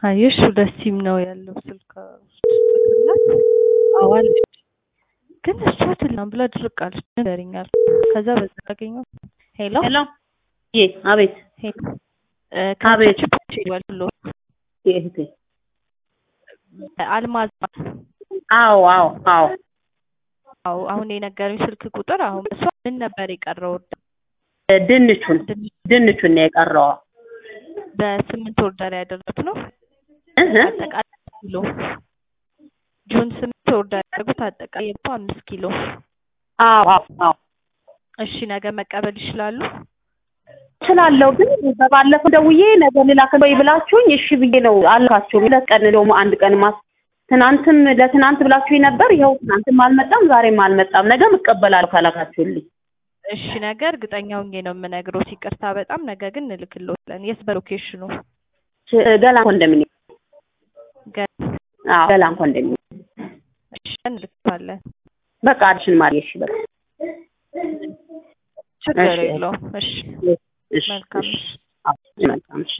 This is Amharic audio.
አየሽ ሁለት ሲም ነው ያለው ስልክ ውስጥ ስትላት አዋለች ግን እሷ ትላም ብላ ድርቅ አለች ንገሪኛል ከዛ በዛ ያገኘው ሄሎ ሄሎ ይ አቤት ሄሎ አቤት። ብሎ እህቴ አልማዝ አዎ አዎ አዎ አዎ አሁን የነገረኝ ስልክ ቁጥር አሁን እሷ ምን ነበር የቀረው ድንቹን ድንቹን ነው የቀረው በስምንት ኦርደር ያደረጉት ነው እህ አጠቃላይ ኪሎ ጁን ስምንት ኦርደር ያደረጉት አጠቃላይ የቦ አምስት ኪሎ አዎ አዎ አዎ እሺ ነገ መቀበል ይችላሉ እችላለሁ ግን በባለፈው ደውዬ ነገ ልላክ ወይ ብላችሁኝ እሺ ብዬ ነው አልካችሁም። ሁለት ቀን ደግሞ አንድ ቀን ማስ ትናንትም ለትናንት ብላችሁኝ ነበር። ይኸው ትናንትም አልመጣም፣ ዛሬም አልመጣም። ነገም እቀበላለሁ ካላካችሁልኝ። እሺ ነገ እርግጠኛ ሆኜ ነው የምነግሮት። ይቅርታ በጣም ነገ ግን እንልክልዎታለን። የት በሎኬሽኑ? ገላን ኮንዶሚኒየም። ገ- አዎ ገላን ኮንዶሚኒየም። እሺ እንልክዋለን። በቃ አድሽን ማሪ። እሺ በቃ ችግር እሺ። የለውም። እሺ እሺ መልካም እሺ። አዎ መልካም እሺ